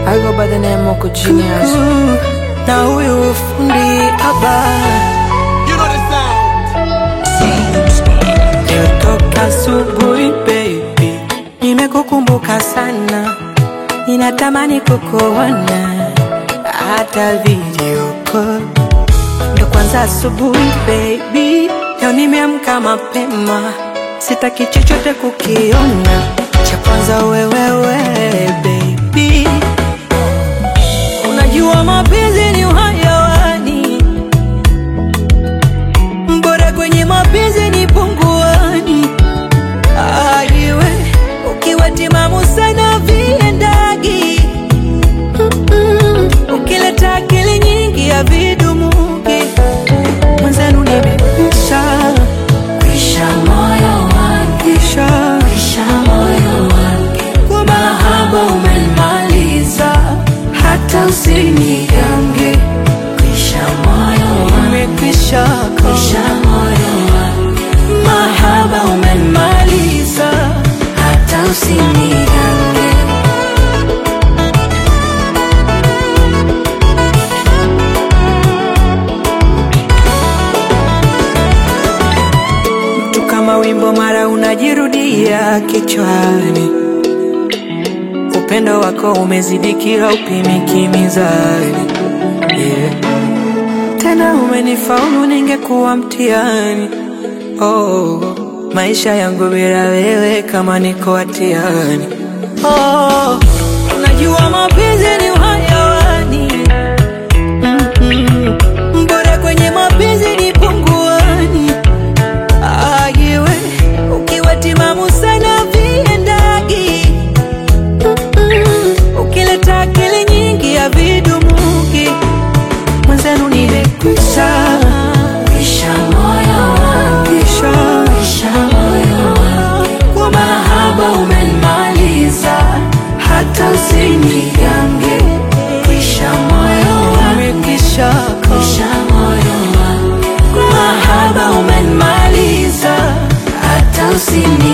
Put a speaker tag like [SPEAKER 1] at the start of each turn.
[SPEAKER 1] I go by the name Moko Genius.
[SPEAKER 2] na huyu fundi haba
[SPEAKER 3] You know the sound.
[SPEAKER 2] Nilitoka asubuhi baby, nimekukumbuka sana, ninatamani kukuona hata video call. Ndo kwanza asubuhi baby, leo nimeamka mapema, sitaki chochote kukiona, cha kwanza wewewe baby, unajua mapenzi ni uhayawani bora kwenye mapenzi ni punguani. Aiwe ukiwa timamu sana viendagi, Mm-mm. ukileta akili nyingi ya vidumuki mwenzenu nimekwisha kwisha moyo wangu kisha kwisha moyo wangu kwa mahaba umenimaliza hata usinigange kwisha moyo wangu umekwisha kwisha moyo wangu mahaba umenimaliza hata usinigange tu kama wimbo mara unajirudia kichwani upendo wako umezidi kila upimiki mizani yeah. tena umenifaulu ningekuwa mtihani oh, maisha yangu bila wewe kama niko hatiani oh, unajua mapenzi ni uhayawani Mm-mm. bora kwenye mapenzi ni punguani ayiwe ukiwa timamu sana viendagi Mm-mm. ukileta akili nyingi ya vidumuki mwenzenu nimekwisha kwisha moyo wangu kisha kwisha moyo wangu kwa mahaba umenimaliza hata usinigange kwisha moyo wangu kisha kwisha moyo wangu kwa mahaba umenimaliza hata usinigange